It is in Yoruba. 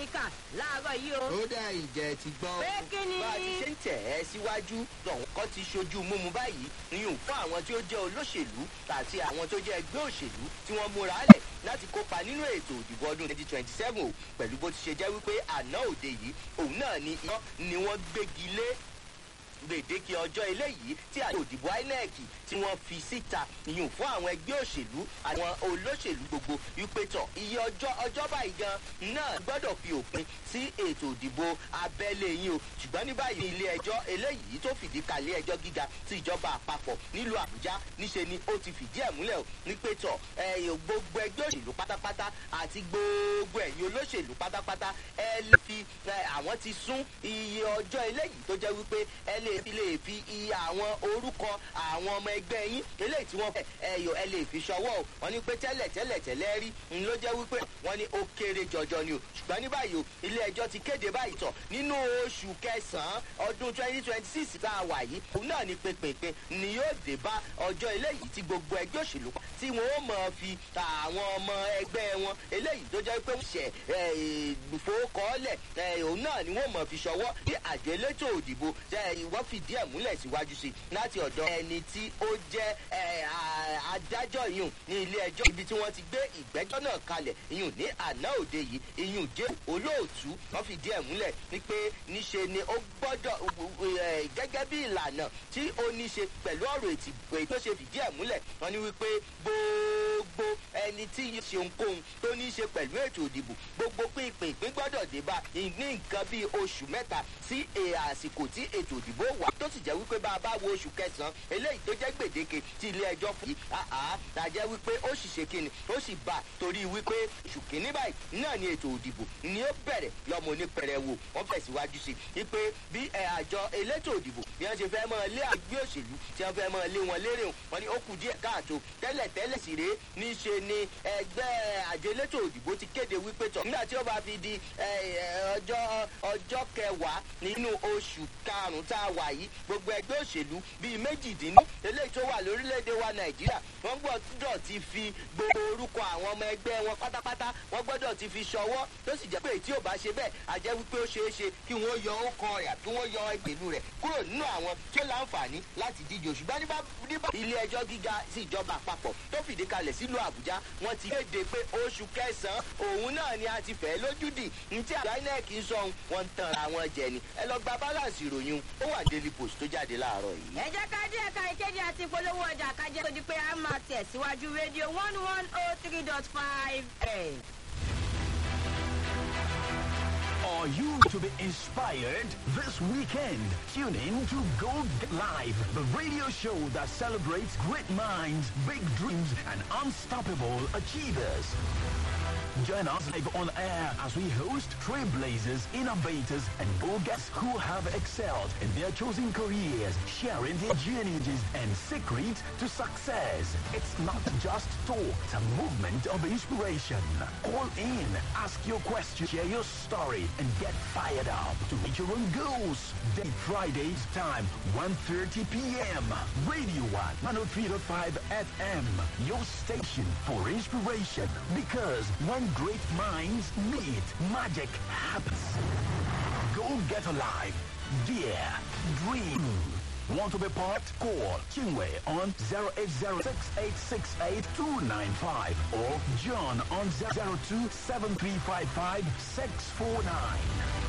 kà láàárọ̀ yìí o. ó dá ìjẹ́ ti gbọ́. pé kí ni. bá a ti ṣe ń tẹ̀ ẹ́ síwájú lọ́hùn kan ti ṣojú múmu báyìí niyùn fún àwọn tí ó jẹ́ olóṣèlú àti àwọn tó jẹ́ ẹgbẹ́ òṣèlú tí wọ́n múra lẹ̀ láti kópa nínú ètò ìdìbò ọdún twenty twenty seven o pẹ̀lú bó ti ṣe jẹ́ wípé àná òde yìí òun náà ni iná ni wọ́n gbégi lé gbèdéke ọjọ́ eléyìí tí àjọ òdìbò inec tí wọ́n fi síta ìyún fún àwọn ẹgbẹ́ òṣèlú àwọn olóṣèlú gbogbo wípé tọ̀ iye ọjọ́ ọjọ́ báyìí gan náà gbọ́dọ̀ fi òpin sí ètò òdìbò abẹ́lé yín o ṣùgbọ́n ní báyìí ilé ẹjọ́ eléyìí tó fìdí kalẹ̀ ẹjọ́ gíga tí ìjọba àpapọ̀ nílùú àbújá níṣe ni ó ti fìdí ẹ̀ múlẹ̀ o wípé tọ̀ gbogbo ẹgbẹ́ òṣèlú pátápátá àti gbogbo ẹ̀yin olóṣèlú pátápátá ẹ lè fi àwọn ti sún iye ọjọ́ eléyìí tó jẹ́ wípé ẹ lè fi lè fi iye àwọn orúkọ àwọn ọmọ ẹgbẹ́ yín eléyìí tí wọ́n fẹ́ ẹyọ ẹ lè fi ṣọwọ́ o wọ́n ní pé tẹ́lẹ̀ tẹ́lẹ̀ tẹ́lẹ̀ rí n ló jẹ́ wípé wọ́n ní ó kéré jọjọ ni o ṣùgbọ́n ní báyìí o ilé ẹjọ́ ti kéde báyìí tọ̀ nínú oṣù kẹsàn-án ọdún twenty twenty six tá a wà yìí òun náà ni pépèpé ni yóò dé bá ọjọ́ eléyìí tí gbogbo ẹgbẹ́ òṣèlú pa tí wọ́n ó mọ̀ fi àwọn ọmọ ẹgbẹ́ wọn eléyìí tó jẹ́ pé wọ́n ṣẹ̀ ìfowókọ́ọ́lẹ̀ òun náà ni wọ́n mọ̀ fi ṣọwọ́ bí àjọ elétò òdìbò wọ́n fìdí ẹ̀ múlẹ̀ síwájú sí láti ọ̀dọ̀ ẹni tí ó jẹ́ adájọ́ ìyún ní ilé ẹjọ́ ibi tí wọ́n ti gbé ìgbẹ́jọ́ náà kalẹ̀ ìyún ní àná òde yìí ìyún jẹ́ olóòtú wọ́n fìdí ẹ̀ múlẹ̀ ní pé níṣe ni ó gbọ́dọ̀ gẹ́gẹ́ bí ìlànà tí ó níṣe pẹ̀lú ọ̀rọ̀ ètò tó ṣe fìdí ẹ̀ múlẹ̀ wọ́n ní wípé gbogbo ẹni tí yóò ṣe ohunkóhun tó ní ṣe pẹ̀lú ètò òdìbò gbogbo pínpín ìpín gbọ́dọ̀ dé bá ní nǹkan bíi oṣù mẹ́ta sí àsìkò tí ètò òdìbò wà tó sì jẹ́ wípé bá a bá wo oṣù kẹsàn-án eléyìí tó jẹ́ gbèdéke tí ilé ẹjọ́ fún yìí àá tàjẹ́ wípé ó sì ṣe kíni ó sì bà torí wípé oṣù kìíní báyìí náà ni ètò òdìbò ni ó bẹ̀rẹ̀ lọ́mọ onípẹ̀rẹ̀ wò wọ́n tẹ̀síwájú sí i pé bí àjọ elétò òdìbò bí wọ́n ṣe fẹ́ mọ́ lé àgbẹ̀ òṣèlú tí wọ́n fẹ́ mọ́ lé wọn lérè wọn ni ó kù díẹ̀ káàtó tẹ́lẹ̀ tẹ́lẹ̀ sì rèé níṣe ni ẹgbẹ́ àjọ elétò òdìbò ti kéde wípé tọ̀ nígbà tí ó bá fi di ọjọ́ ọjọ́ kẹwàá nínú oṣù karùn-ún tá a wà yìí gbogbo ẹgbẹ́ òṣèlú bíi méjìdínní eléyìí tó wà lórílẹ̀‐èdè wa nàìjíríà wọ́n gbọ́dọ̀ ti fi gbogbo orúkọ àwọn ọmọ ẹgbẹ́ wọn pátápátá wọ́n gbọ́dọ̀ ti fi ṣọwọ́ tó sì jẹ́ pé tí ò bá ṣe bẹ́ẹ̀ àjẹ́ wípé ó ṣeé ṣe kí wọ́n yọ ọkọ rẹ̀ kí wọ́n yọ ìgbèlú rẹ̀ kúrò nínú àwọn tí ó láǹfààní láti díje ṣùgbọ́n nígbà ilé ẹjọ́ gíga sí ìjọba àpapọ̀ tó fìdí kalẹ̀ sílùú àbújá wọ́n ti kéde pé oṣù kẹsàn-án òun náà ni a ti fẹ́ lójúdì ní tí àjọ inec ń sọ wọn ń tan àwọn jẹ ni ẹ lọ gba balance ìròyìn ó wà daily post tó jáde láàárọ̀ yìí. ẹ jẹ́ ká dé ẹ̀ka ìkéde àti ìpolówó ọjà kájẹ́ tó di pé a máa tẹ̀síwájú rédíò one one oh three dot five ẹ̀. Are you to be inspired this weekend? Tune in to Go Get Live, the radio show that celebrates great minds, big dreams, and unstoppable achievers. Join us live on air as we host trailblazers, innovators, and go-getters who have excelled in their chosen careers, sharing their journeys and secrets to success. It's not just talk, it's a movement of inspiration. Call in, ask your question, share your story, and get fired up to reach your own goals. Day Fridays time, 1.30 p.m. Radio 1, 103.5 FM. Your station for inspiration. Because when great minds meet, magic happens. Go get alive. Dare. Dream. Want to be part? Call Chingway on 0806868 or John on 027355 649.